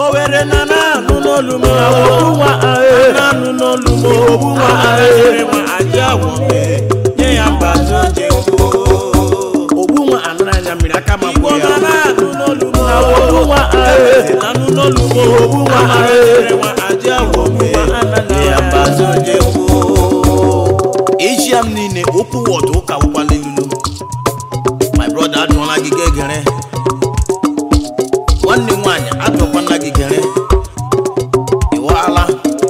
owere na na-anụ n'olu m ogbu nwa na-anụ n'olu m ogbu nwa ahịrị ma aji agwọ mee nye ya mbazi oje ogbu nwa anara anya mmiri aka ma igbo na na-anụ n'olu m ogbu nwa na-anụ n'olu m ogbu nwa ahịrị ma aji agwọ mee nye ya mbazi oje eji ya m niile okwu wọdụ ụka ụkwala ilulu my brother adụọla gị gegere nwanne m nwaanyị adụọkwana gị gere ịwala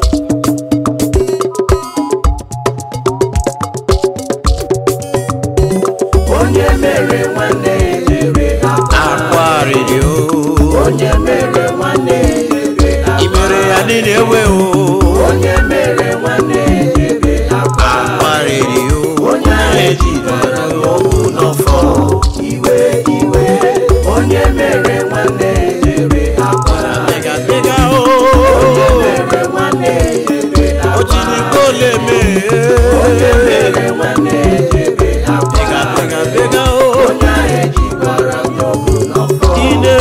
onye mere nwanne jere akwarịrị o onye mere nwanne jere imere ya niile ewe o onye mere nwanne jere akwarịrị o onye ejidere okwu n'ọfọ iwe iwe onye mere nwanne jere akwara Bega bega o onye mere nwanne jere o jiri gole mee onye mere nwanne jere bega akwara bega bega o onye ejikwara okwu n'ọfọ ine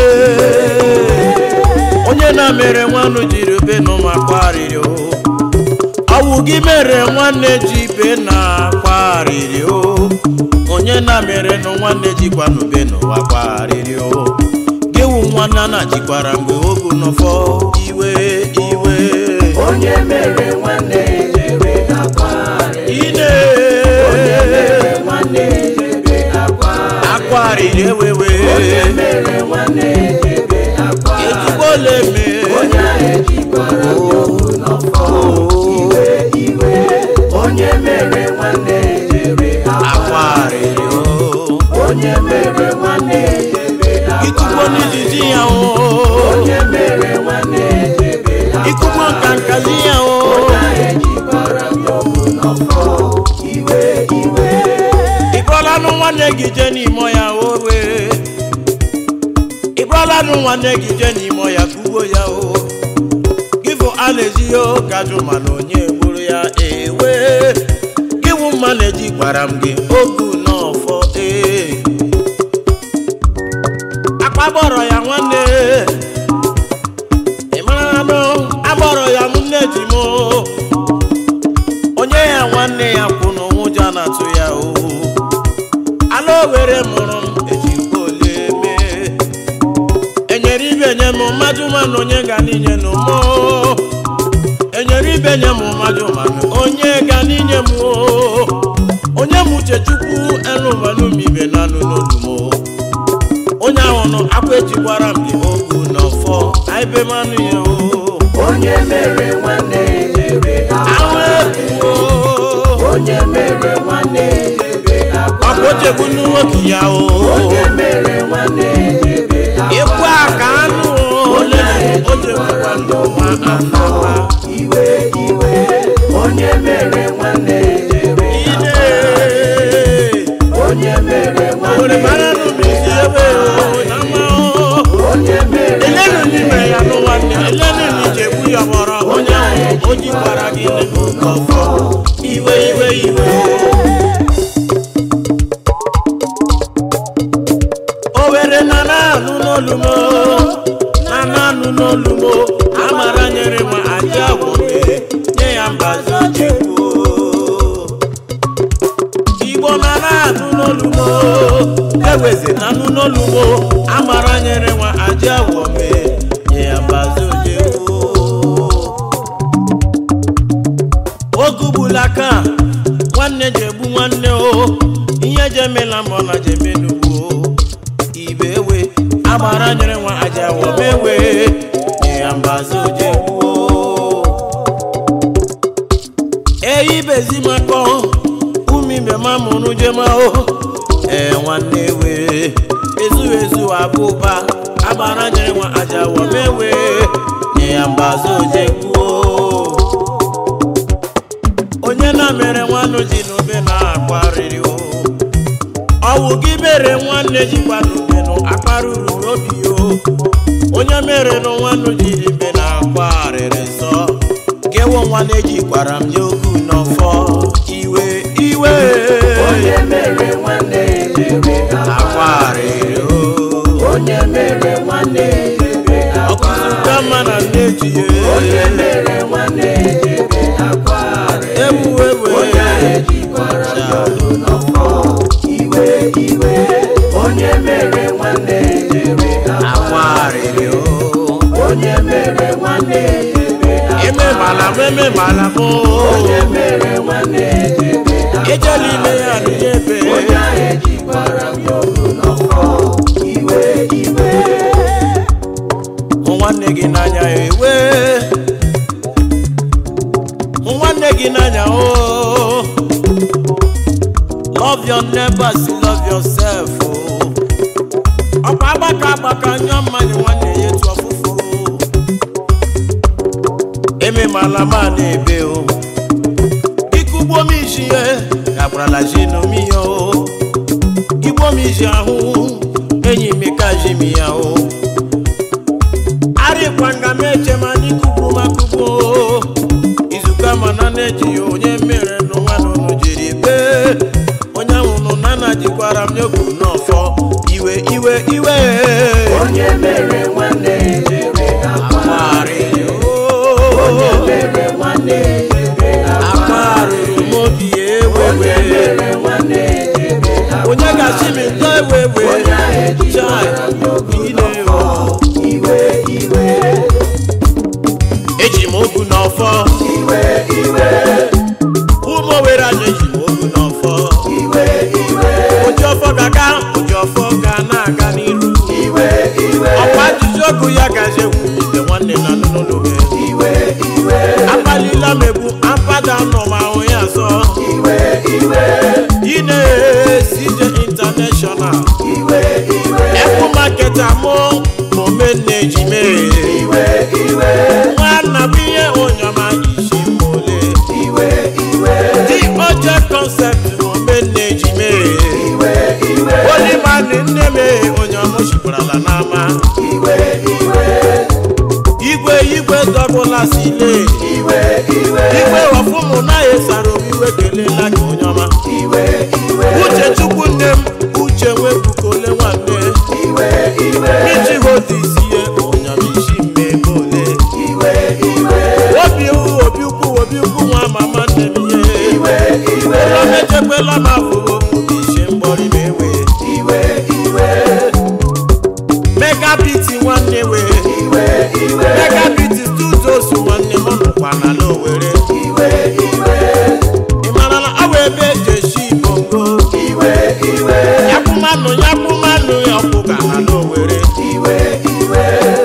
onye na-mere nwanne jiri be n'ụmụ akwarịrị o ọwụ gị mere nwanne ji be na akwarịrị o onye na-mere nụ nwanne jikwa n'ube n'ụwa kwarịrị o gị wụ nwanne na jikwara mgbe ogu nọfọ iwe iwe onye mere nwanne jere akwara ine onye mere nwanne jere akwara akwarịrị ewewe onye mere nwanne jere akwara ejigbole mee onye ejikwara okwu n'ọfọ iwe iwe onye mere nwanne jere akwara akwarịrị o onye mere nwanne jere ikugbo akwara n'ijiji ya o onye mere nwanne jere ikugbo nka nkazi ya o onye ejikwara okwu n'ọfọ iwe iwe ịbụrụlanụ nwanne gị je n'ime ya owe ịbụrụlanụ nwanne gị je n'ime ya kugbo ya o gịfụ a na-eji ya kajụ mana onye gburu ya ewe gịwụ mma na-eji gwara m gị ogu n'ọfọ ee akpabọrọ ya nwanne ị mara nụ agbọrọ ya nne ji m onye ya nwanne ya kwụ n'ụjọ na-atụ ya o ala owere mụrụ m ejikwa ole mee enyere ibe nye m mmadụ mana onye ga n'inye nụ m enyere ibe nye m mmadụ mana onye ga n'inye m o onye m uche chukwu elụbanụmibe na anụ n'olu m o. onye ahụ nọ akwa ejikwara m gị ogu n'ọfọ aibe manụ ya o onye mere nwanne jere ahụ akwara ebuo onye mere nwanne jere akwara ọkwa ochegbu nwoke ya o onye mere nwanne jere ịkwu aka anụ ole ochegbukwa ndụ nwa anọwa iwe iwe onye mere nwanne jere ine onye mere owere nwanne mara n'ụbisi ebe o na mma o onye mere elenu n'ime ya nụ nwanne elenu n'ichegbu ya gbọrọ onye ahụ o jikwara gị n'ọfọ iwe iwe iwe owere na na-anụ n'olu m na na-anụ n'olu m amara nyere m aja agwọ mee nye ya mbazi ojekwu igbo na na-anụ n'olu m eweze na anụ n'olu m amara nyere nwa aja agwọ mee nye ya mbazi ojekwu ogugbula aka nwanne ji egbu nwanne o ihe jemela mbọ na jemenugwu ibe ewe agbara nyere nwa aja agwọ mewe nye ya mbazi ojekwu eyi bezi makọ umibe ma mụrụ jema o ee nwanne we ezu ezu abụba agbara nyere nwa aja agwọ mewe nye ya mbazi ojekwu onye na-mere nwanne ji n'ube na-akparịrị o ọwụ gị mere nwanne jikwa n'ube nụ akparụrụ n'obi o onye mere nụ nwanne jiri ibe na-akparịrị nsọ kewo nwanne jikwara m ya okwu n'ọfọ iwe iwe onye mere nwanne jere akparịrị o onye mere nwanne jere ọkụzụ ka mma na n'ọfọ iwe iwe onye mere nwanne jere akwa arịrị o onye mere nwanne jere ememala m ememala m onye mere nwanne jere ejela ime ya n'ebe onye ahụ ejikwara m yoru n'ọfọ iwe iwe hụ nwanne gị n'anya ewe hụ nwanne gị n'anya o love your neighbors love yourself o ọkwa agbaka agbaka nyụọ mmanya nwanne ya etu ọfụfụ ememala m a na-ebe o ikugbo m iji ye gagbarala ji n'omi ya o igbo m iji ahụ enyi m ka ji m ya o arịkwanga m eche ma n'ikugbu makugbu izuka mana na-eji ya onye mere n'ụwa n'ụnụ jiri bee onye ahụnụ na na jikwara m n'okwu n'ọfọ iwe iwe iwe onye mere nwanne jere akwa akparịrị onye o mere nwanne jere akwa akparịrị m obi onye ewewe mere nwanne jere akwa onye ga-achị m ntọ ewewe onye ahụ ejikwara m yoru n'ọfọ iwe iwe eji m okwu n'ọfọ iwe iwe ụmụ owere anya eji m okwu n'ọfọ iwe iwe oji ọfọ ga-aga oji ọfọ ga na-aga n'iru iwe iwe ọkwa ajụjụ ogu ya gaje wulite nwanne na n'ụlọwe iwe iwe akpalila m egbu apada nọ ma ahụ ya zọ iwe iwe ine CJ international iwe iwe ekwu maketa mụ momenne ejime iwe iwe nwanna bụ ihe onyama isi mole iwe iwe dị oche concept momenne ejime iwe iwe olimanị nne m onye ọmụchipụrala n'ama iwe iwe igwe igwe dọbụla sile iwe iwe igwe ọfụmụ naghị esara obi iwe kelela gị onye ọma iwe iwe uche chukwu nne m uche nwebukole nwanne iwe iwe iji hodu isi ihe onyamisi mmemme ole iwe iwe obi ukwu obi ukwu obi ukwu nwa mama nne m ihe iwe iwe ụlọ mechekwela m afụgo obi isi mgbọrị m ewe iwe iwe megabiti nwanne we iwe iwe megabiti studios nwanne m nọkwa n'ala owere iwe iwe ị mara na ọ bụ ebe eji esi bongo iwe iwe yakwumanụ yakwumanụ ya ọkwụga n'ala owere iwe iwe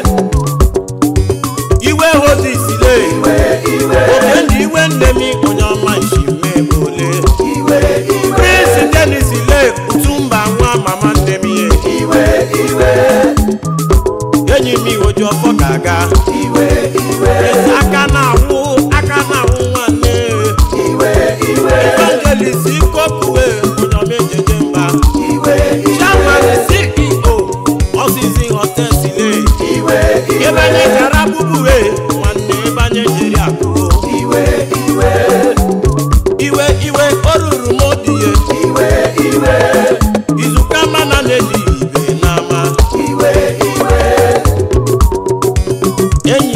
iwe hodisile iwe iwe oge ndị iwe nne m onye ọma isi mmemme ole iwe iwe prince denis le utumba nwa mama nne m ihe iwe iwe enyi m oji ọfọ ga-aga iwe iwe Prince aka na-awụ aka na-awụ nwanne iwe iwe evangelist ikokue onye ọma ejeje mba iwe chairman ceo ọzizi hotelsile iwe ebe anyị gara bụbue nwanne ebe anyị jiri akụo iwe iwe iwe iwe o ruru m obi ye iwe iwe izuka mana na-eji ibe n'ama iwe iwe enyi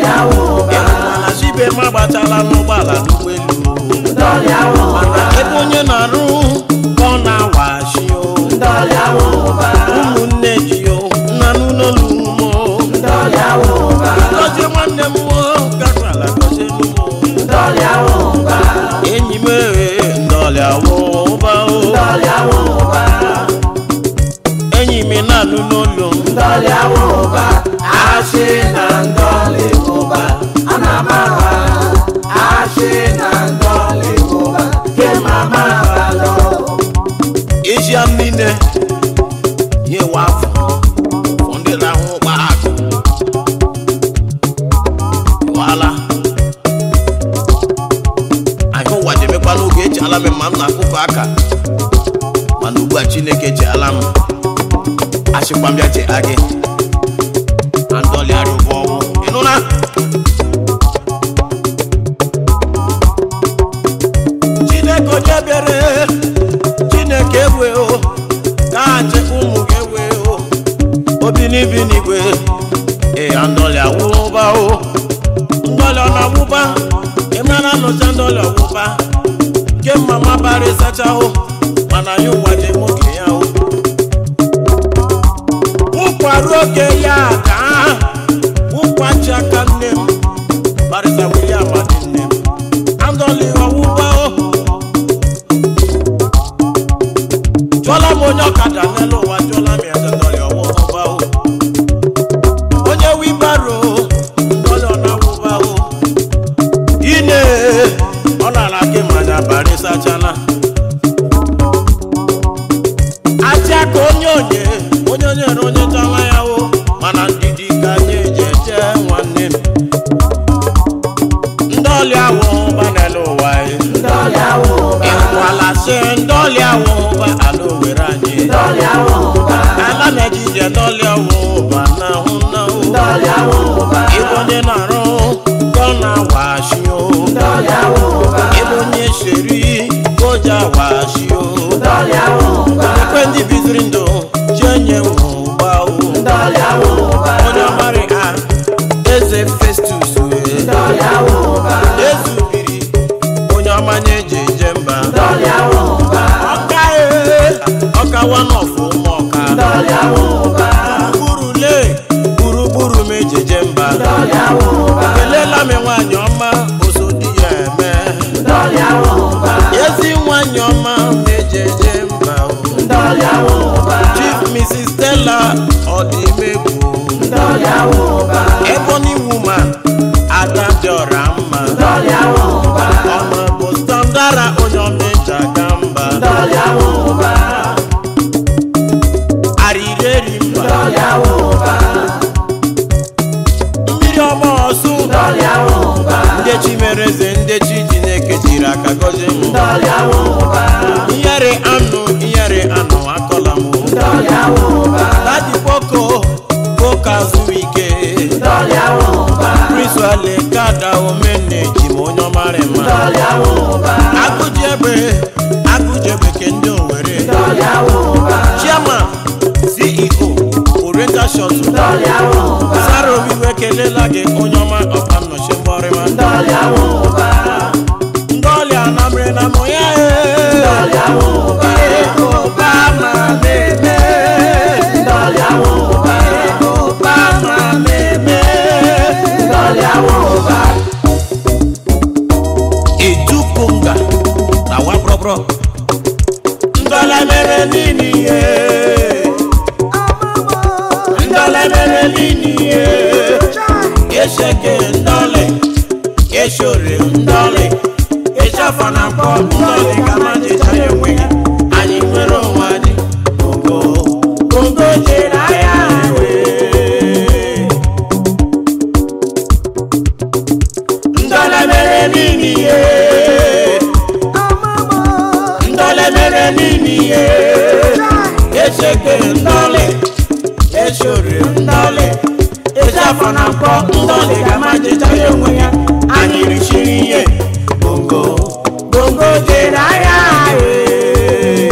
ndọlịa wụba ịhụmana sibe ma gbatala n'ụgbọala n'ụgbọelu ndọlịa wụba mana ebe onye na-arụ ka ọ na-awashi o ndọlịa wụba ụmụnne ji o nna n'ụlọlu mo ndọlịa wụba gọzie nwanne m o gakwala gọzie n'ụmụ ndọlịa wụba enyi m ee ndọlịa wụba o ndọlịa wụba enyi m na-anụ n'olu m ndọlịa wụba achị na ndọlị wụba ana m aba achị na ndọlị wụba ke mama abalọ ezi m niile nyewe afọ fọ ndị na-ahụ ụgba akụ wala anyị ụwa jemekwa n'oge eji ala m ma m na-akụkọ aka mana ugbu a chineke ji ala m achịkwa m bịa ji gị na ndọli arụbọ ọgwụ ịnụna chineke onye bịara chineke ewe o ka achị ụmụ gị ewe o obi n'ibi n'igwe ee ndọli awụba o ndọli ọ na-awụba ịmara nụcha ndọli ọwụba ke mama bara ịsacha o mana ya ụwa dị nwoke ya o ụkwarụ oge ya ka ụkwachi aka nne m barịsa William adị nne m andọli ọwụba o jụọla m onye ọkada n'elu ụwa jụọla m ya ndọli ọwụba o onye wibaro ndọli ọ na-awụba o ine ọ na-ala gị manya barịsachala aja ka onye onye onye onye na onye chọwa ya o mana ndidi ka anyị eji eje nwanne m ndị ọlịa awụ ụba n'elu ụwa anyị ndọlịa wụba ịkwala sị ndị ọlịa awụ ụba ala owere anyị ndọlịa wụba ala na-ejije ndị ọlịa awụ ụba na ahụ na o ndọlịa wụba ịbụ onye na-arụ ka ọ na-awashi o ndọlịa wụba ịbụ onye sheri ka o ji awashi o ndọlịa wụba ekwe ndị biziri ndụ chi enye ụgba o ndọlịa wụba onye ọmarị ha eze festus wee ndọlịa wụba ezubiri onye ọmanye eji eje mba ndọlịa wụba ọka ee ọka wanọfụ ụmụ ọka ndọlịa wụba gburugburu le gburugburu m eji eje mba ndọlịa wụba kelela m nwaanyị ọma oso di ya eme ndọlịa wụba ezi nwaanyị ọma na-eji eje mba o ndọlịa wụba chief mrs stella ọdịmegwu ndọlịa wụba ebony woman ada dị ọra mma ndọlịa wụba ọma bụ standara onye ọmeja ga mba ndọlịa wụba arịrị eri mba ndọlịa wụba mmiri ọma ọsụ ndọlịa wụba ndechi mere eze ndechi chineke jiri aka gọzie m ndọlịa wụba ihere anụ ihere anụ akọla m ndọlịa wụba dadi boko boko azụ ike ndọlịa wụba priswale kada omenne ji m onye ọmarị mma ndọlịa wụba agụji egbe agụji egbe ke ndị owere ndọlịa wụba chairman ceo oriental shuttle ndọlịa wụba sara obiwe kelela gị onye ọma ọkpa nnọchi mgbọrịma ndọlịa wụba ndị ọlịa namre na mụ ya ndọlịa wụba ụba ma na-eme ndọlịa wụba ụba ma na-eme ndọlịa wụba edupunga na wabrọbrọ ndọla mere nini ihe ndọla mere nini ihe esheke ndọlị eshore ndọlị eshafa na mkpọ ndọlị ka ma jecha ya enweghị anyị nwere onwe anyị ogo ogo jere ahịa wee ndọla mere nini ihe ndọla mere nini ihe esheke ndọlị eshore ndọlị eshafa na mkpọ ndọlị ka ma jecha ya onwe ya anyị richiri ihe bongo bongo jere ahịa wee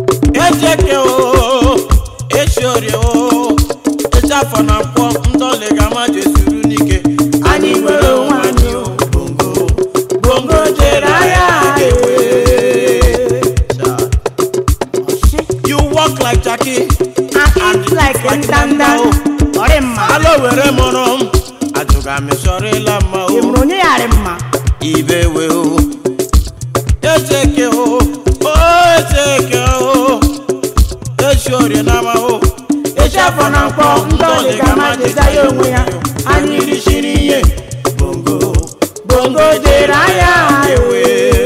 ejeke o esiorie o eche afọ na mkpọ ndọlị ọma jesuru n'ike Anyị nwere onwe anyị o. bongo bongo jere ahịa ewe you walk like jackie I eat like ndanda ọrị mma alo were mụrụ m ajụga m sọrịla mma o ịmụrụ onye yarị mma ibe we o echeke o o echeke o echi orie n'ama o echi afọ na mkpọ ndọlị ga ma jeza ya onwe ya anyị risiri ihe bongo bongo jere ahịa ewe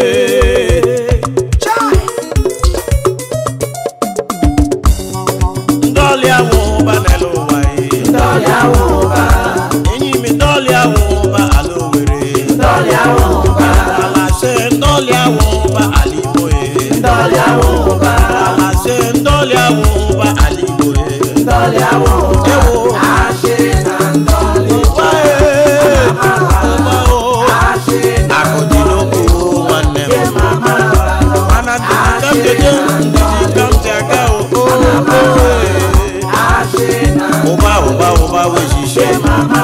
ndọlị awụ ụba n'elu ụwa ye ndọlị awụ ụba enyi mi ndọlị awụ ụba ala owere ndọlị awụ ụba ala se ndọlị awụ ụba ala igbo ye ndọlị awụ ụba ala se ndọlị awụ ụba ala igbo ye ndọlị awụ ụba ewo ashị na ndọlị ụba ye ụba o ashị na akụ dị n'okwu nwanne m mama mana ndidi ka m jeje ndidi ka m ji aga o o, o, e. ashị na ụba ụba ụba wejishe mama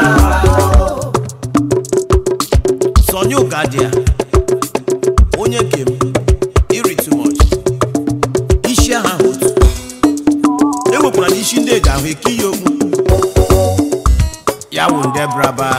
Sonny Ugadia onye kem iri too much isi aha ahụ otu ewekwara n'isi ndị eji ahụ eke ihe okwu ya wụ nde braba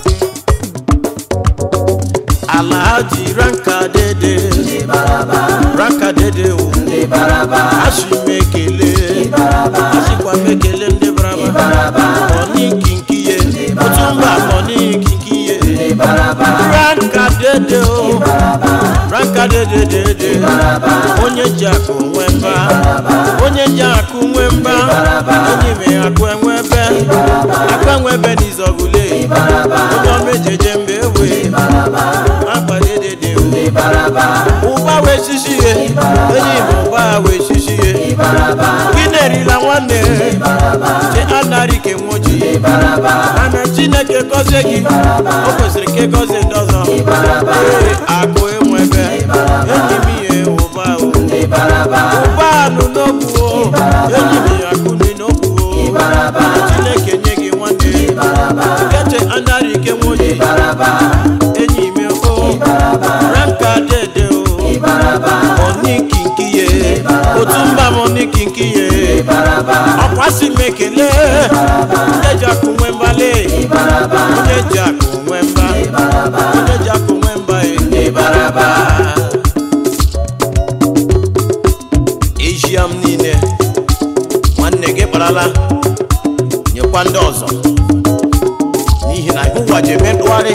alhaji ranka dede ranka dede o asị m ekele asịkwa m ekele ndị braba ọni kinkiye otu mba ọni kinkiye ranka dede o ranka dede dede onye ji akụ nwe mba onye ji akụ nwe mba onye me akụ enwebe akụ enwebe n'izọgule onye omejeje mba ewe akpa dede dị o ụba wee shishi ye enyi m ụba wee shishi ye gị na-erila nwanne che anarị ke nwoji mana chineke gọzie gị o kwesịrị ka ịgọzie ndị ọzọ ee akụ enwebe enyi m ihe ụba o ụba anụ n'okwu o enyi m ya akụ dị n'okwu o chineke nye gị nwanne keche anarị ke nwoji enyi m o ranka dede o oni kinkiye otu mba m oni kinkiye ọkwasị m ekele onye ji akụ nwe mbale onye ji akụ nwe mba onye ji akụ nwe mba ịbaraba ejia m niile nwanne gị kparala nyekwa ndị ọzọ n'ihi na ụwa ji eme ndụgharị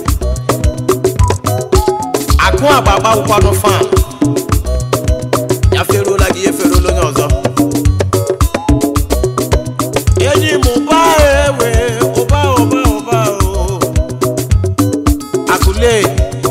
akụ agba agbawụkwanụ fan ya feruola gị ya eferuola onye ọzọ enyi m ụba ewe ụba ụba ụba o akụle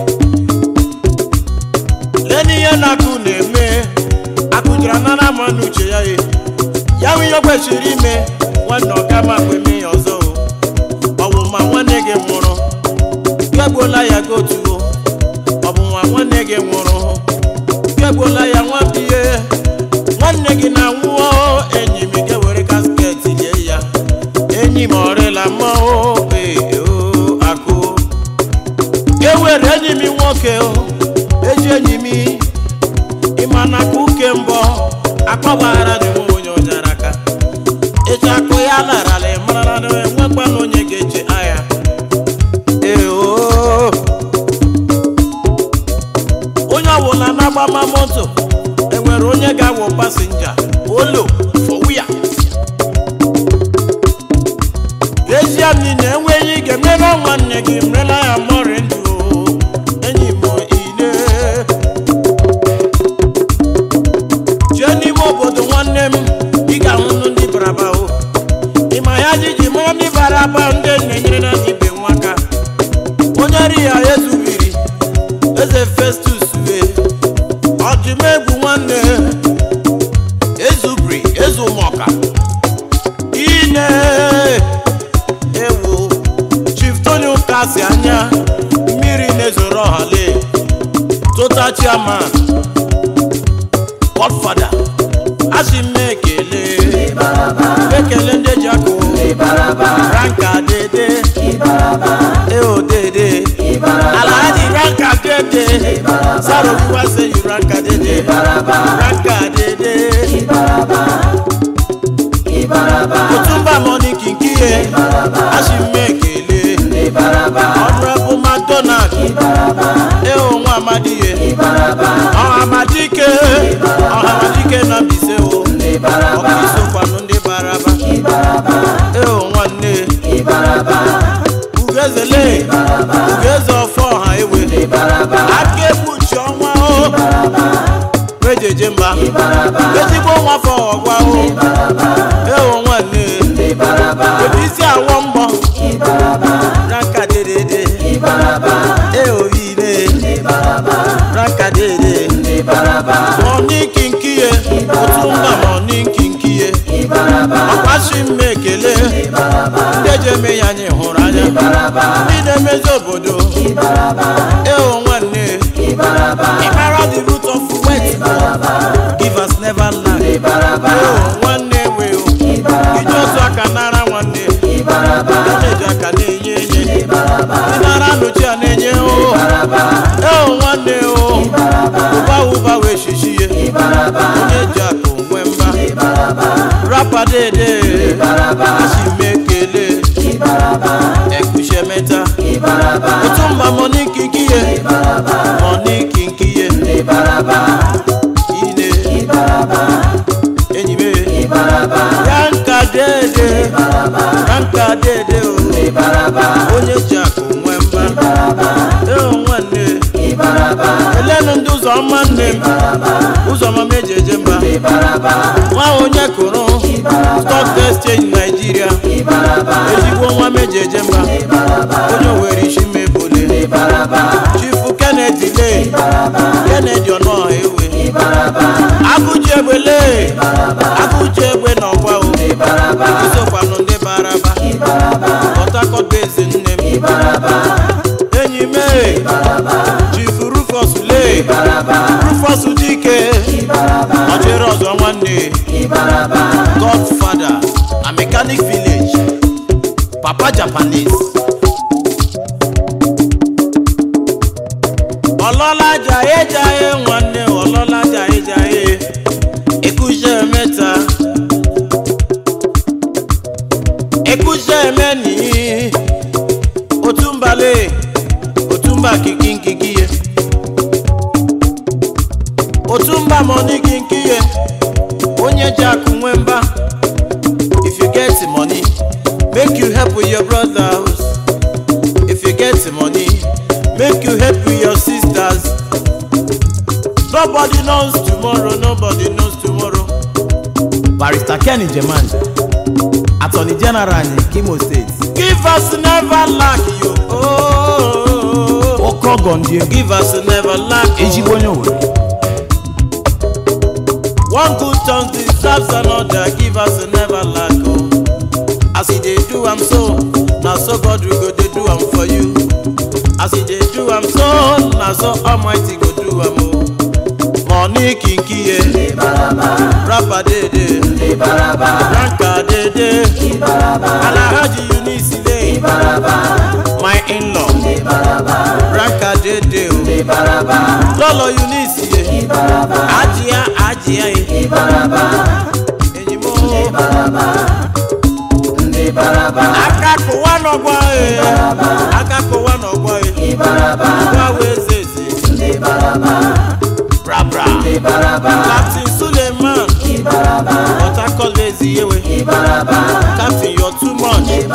leni ihe na-akụ na-eme akụjara nara ma n'uche ya ye ya nwe ihe o kwesịrị ime nwanne ọga ma akpa eme ya ọzọ o ọ bụ ma nwanne gị nwụrụ egbuola ya gotuo ọ bụ nwa nwanne gị nwụrụ egbuola ya nwabie nwanne gị na-anwụọ enyi m ga-ewere kasket lie ya enyi m ọrịla mmọnwụ ee o akụ ewere enyi m nwoke o eji enyi m ịma na aka uke mbọ akpọgbara dị nwe onye ọjara aka eji akụ ya larala ịmarala na enwekwana onye ga-eche agha ee o onye ọbụla na-agbama moto enwere onye ga-awụ pasinja olo fọwuya ezie m niile enweghị ị ga-emere nwanne gị merela ya mọrị ndụ enyi m ile jee n'ime obodo nwanne m ị ga-ahụ ndị baraba o ịma ya jiji mara ndị baraba ndị na-enyere na ibe nwaka onye ri ya ezubiri eze festus wee ọdụmegwu nwanne ezubiri ezumọka ine ewu chief tony ụkasi anya mmiri na-ezoro ọhale total chairman godfather asị m ekele ekele ndị ji akụ ranka dede eo dede alhaji ranka dede sarobuwa say you ranka dede ranka dede otumba money kinkiye ashimekele honorable mcdonald eo nwa amadiye ọha amadike ọha amadike na mbise o ọkụisokwanụ ndị baraba eo nwanne ugezele ugeze ọfọ ọha ewe aka egbuchi ọnwa o mejeje mba ezigbo nwa afọ ọgwa o eo nwanne ebe isi awọ mbọ ranka dedede eo ile ranka dede mọni kinkiye otu mba mọni kinkiye ọkpachi m ekele ndị eji eme ya anyị hụrụ anya ndị na-emezi obodo eo nwanne ịmara the root of wet give us never lack eo nwanne we o iji otu aka nara nwanne na-eji aka na-enye enye ndị nara nụchi a na-enye o eo nwanne o ụba ụba wee shishi ye onye ji akụ nwe mba rapa dede ashimekele ekushemeta otu mba mọni kinkiye mọni kinkiye ine enyi me yanka dede yanka dede o onye ji akụ nwe mba eo nwanne elenu ndị ụzọ ọma nne m ụzọ ọma m eji eje mba nwa onye kụrụ stock exchange naijiria ezigbo nwa m eji eje mba onye owere isi mebole chifu kennedy le kennedy ọnọha ewe agụji egbe le agụji egbe na ọgwa o isokwanụ ndị baraba port harcourt base nne m enyi m e, chief rufus le rufus dike ọchịrị ọzọ nwanne godfather na mechanic village papa japanese ọlọ́lá jayé jayé nwanne ọlọ́lá jayé jayé ikúṣẹ́ mẹ́ta ikúṣẹ́ mẹ́ni òtúmbalẹ̀ òtúmba kìkìkìkìyẹ òtúmba money kìkìyẹ onye jẹ́ akụnwe mba if you get money make you help with your brother house if you get money make you help with your sisters nobody knows tomorrow nobody knows tomorrow barrister kenny jeman attorney general anyị kimo state give us never lack you oh, okogondia give us never lack oh. ezigbo onye owere one good turn deserves another give us never lack oh. as e dey do am so na so god we go dey do am for you as e dey do am so na so almighty go do am o money kinkiye rapa dede ranka dede alahaji eunice le my in-law ranka dede o lọlọ eunice ye ajia ajia ye enyimo aka kụwa n'ọgwa ye aka kụwa n'ọgwa ye ọgwa wee zeze brabra captain suleiman port harcourt ezi ewe captain you're too much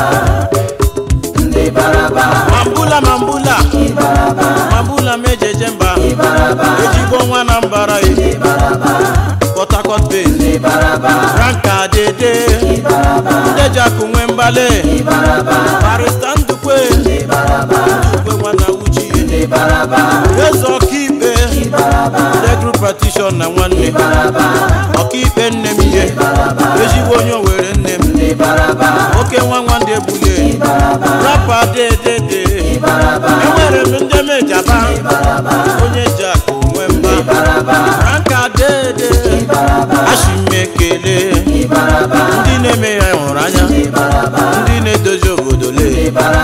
mambula mambula mambula mejeje mba ejigbo nwa na mbara ye port harcourt base ranka dede ndejaku nwe mbale barista ndukwe ndukwe nwa na uchi ye eze ọkaikpe legru partition na nwanne ọkaikpe nne m ihe ezigbo onye owere nne m oke nwa nwanne egbule rapa dedede enwere m ndị mejaba onye ji akụ nwe mba ranka dede ashimekele ndị na-eme ya hụrụ anya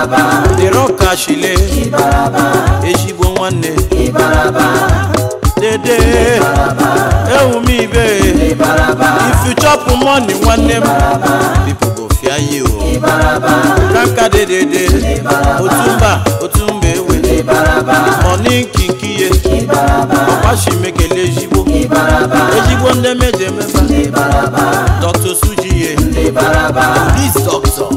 dịrọkashile ezigbo nwanne dede ewumibe if you chop money nwanne m people go fear you kanka dedede otumba otumba ewe mọni nkinkiye ọkwashimekele ezigbo ezigbo ndị meje emeba dr sujiye police doctor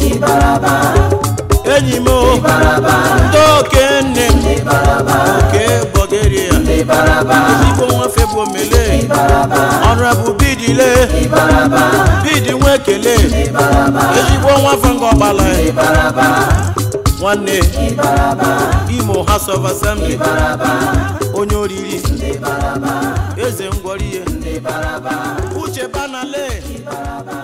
enyi m o, ndị okenne m oke bọgeria ezigbo nwafe bụ omele ọnụebụ bidile bidi nwa ekele ezigbo nwafe ngọgbala nwanne imo house of assembly onye oriri eze ngwọriye uche banale